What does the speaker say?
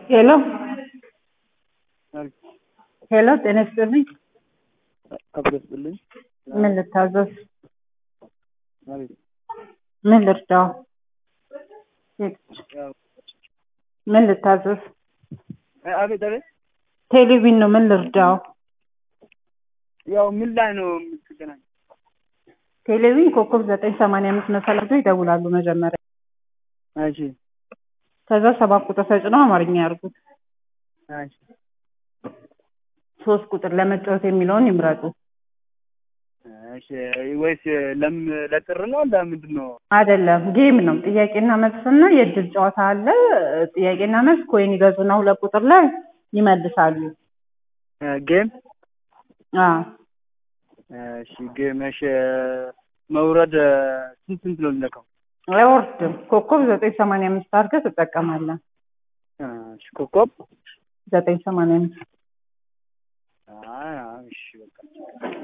ሄሎ ሄሎ ጤና ይስጥልኝ። አብሮ ስጥልኝ። ምን ልታዘዝ? አቤት ምን ልርዳው? ያው ምን ልታዘዝ? እ አቤት አቤት ቴሌቪዥን ነው። ምን ልርዳው? ያው ምን ላይ ነው የምትገናኝ? ቴሌቪዥን ኮከብ ዘጠኝ ሰማንያ አምስት መሰላቸው ይደውላሉ መጀመሪያ። እሺ ከዛ ሰባት ቁጥር ተጭነው አማርኛ ያርጉት። እሺ ሶስት ቁጥር ለመጫወት የሚለውን ይምረጡ። እሺ ወይስ ለም ለጥር ነው ለምንድን ነው? አይደለም ጌም ነው። ጥያቄና መልስና የእድል ጨዋታ አለ። ጥያቄና መልስ ኮይን ይገዙና ሁለት ቁጥር ላይ ይመልሳሉ። እ ጌም አዎ እሺ ጌም እሺ መውረድ ስንት ስንት ነው የሚለካው? አይወርድም። ኮከብ ዘጠኝ ሰማንያ አምስት አድርገህ ትጠቀማለህ። እሺ ኮከብ ዘጠኝ ሰማንያ አምስት አይ እሺ በቃ